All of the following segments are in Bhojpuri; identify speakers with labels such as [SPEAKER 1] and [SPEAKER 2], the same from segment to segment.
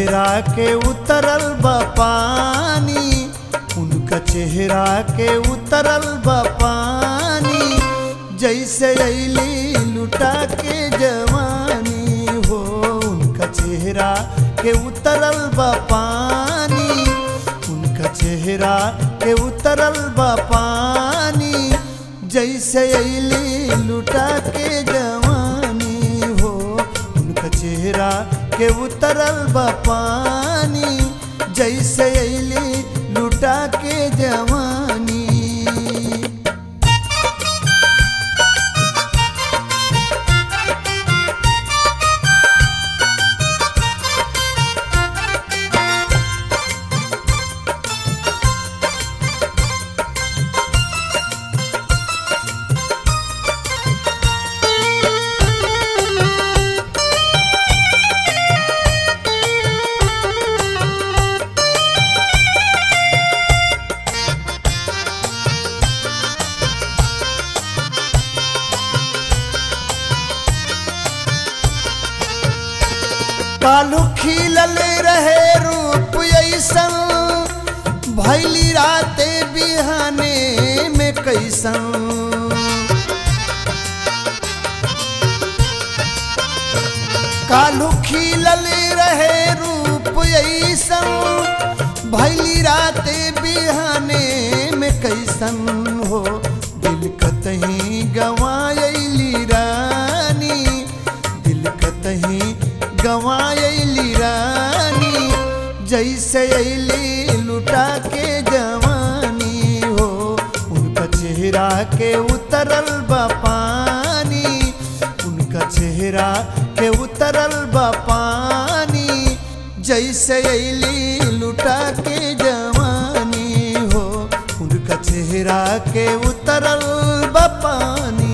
[SPEAKER 1] चेहरा के उतरल बा पानी उनका चेहरा के उतरल बा पानी जैसे अली लुटा के जवानी हो उनका चेहरा के उतरल बा पानी उनका चेहरा के उतरल बा पानी जैसे अली लुटा के जवानी हो उनका चेहरा के उतरल बा पानी जैसे अली लुटा के जवानी कालू खिलल रहे रूप ऐसन भैली राते बिहाने में कैसन कालू खिलल रहे रूप ऐसन भैली राते बिहाने में कैसन हो दिल कतही गवायली रानी दिल कतही गवायली रानी जैसे अली लुटा के जवानी हो उनका चेहरा के उतरल बा पानी उनका चेहरा के उतरल बा पानी जैसे अली लुटा के जवानी हो उनका चेहरा के उतरल बा पानी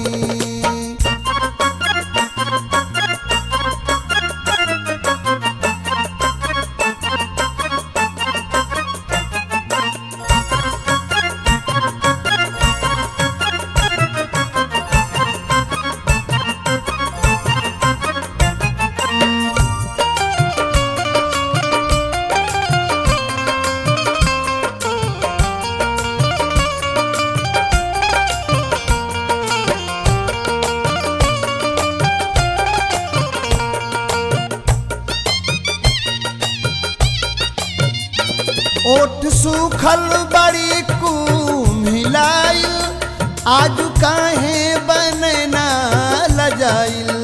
[SPEAKER 1] ओठ सूखल बड़ी कुम्हिलाइल आज काहे बनना लजाइल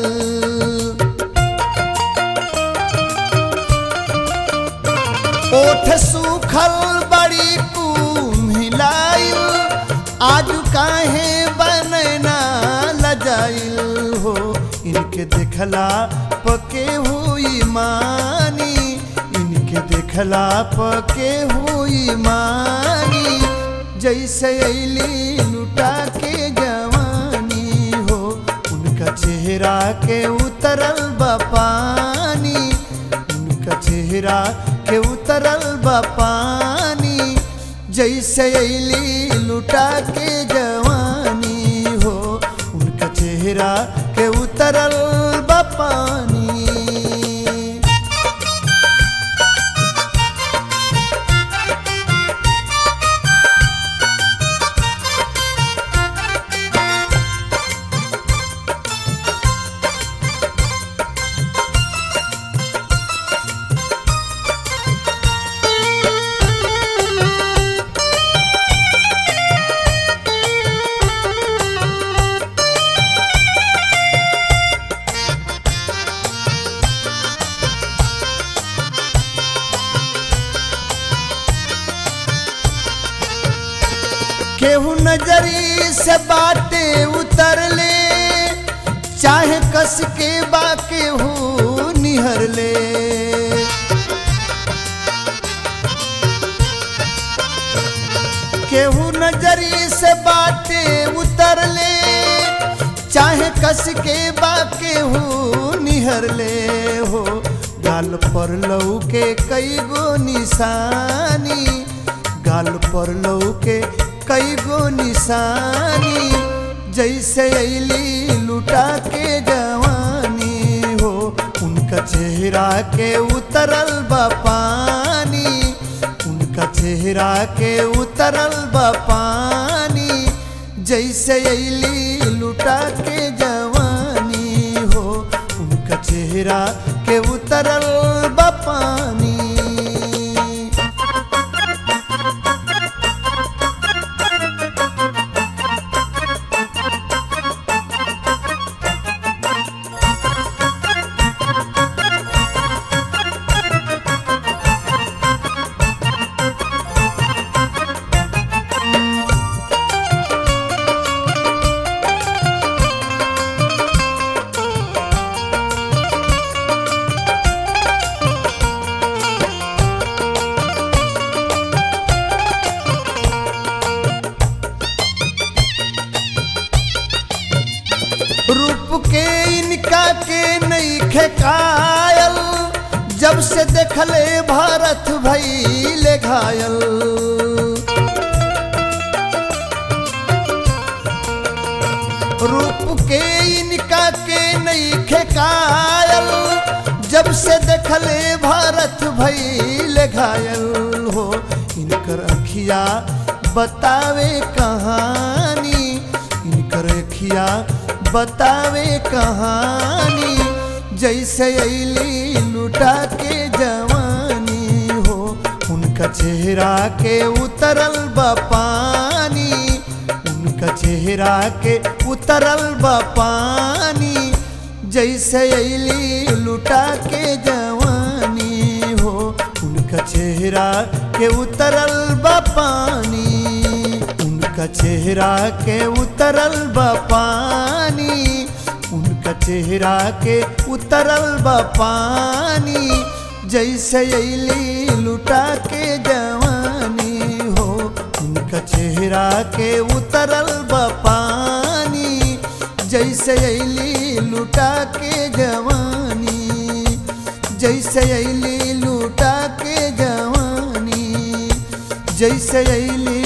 [SPEAKER 1] ओठ सूखल बड़ी कुम्हिलाइल आज काहे बनना लजाइल हो इनके देखला पके हुई मानी इनके देखला पके हुई मानी जैसे अली लुटा के जवानी हो उनका चेहरा के उतरल बा पानी उनका चेहरा के उतरल बा पानी जैसे अली लुटा के जवानी हो उनका चेहरा के उतरल बा पानी केहू नजरी से बाटे उतर ले चाहे कस के बा केहू निहर ले केहू नजरी से बाटे उतर ले चाहे कस के बा केहू निहर ले हो गाल पर लऊ के कई गो निशानी गाल पर लऊ के कई गो निशानी जैसे अली लुटा के जवानी हो उनका उनका चेहरा के उतरल बा पानी उनका चेहरा के उतरल बा पानी जैसे अली लुटा के जवानी हो उनका चेहरा के उतरल बा पानी रूप के इनका के नहीं खेकायल जब से देखले भारत भैले घायल रूप के इनका के नहीं खेकायल जब से देखले भारत भैले घायल हो इनकर अखिया बतावे कहानी इनकर अखिया बतावे कहानी जैसे अली लुटा के जवानी हो उनका चेहरा के उतरल बा पानी उनका चेहरा के उतरल बा पानी जैसे अली लुटा के जवानी हो उनका चेहरा के उतरल बा पानी उनका चेहरा के उतरल बा पानी उनका चेहरा के उतरल बा पानी जैसे अली लुटा के जवानी हो उनका चेहरा के उतरल बा पानी जैसे अली लुटा के जवानी जैसे अली लुटा के जवानी जैसे अली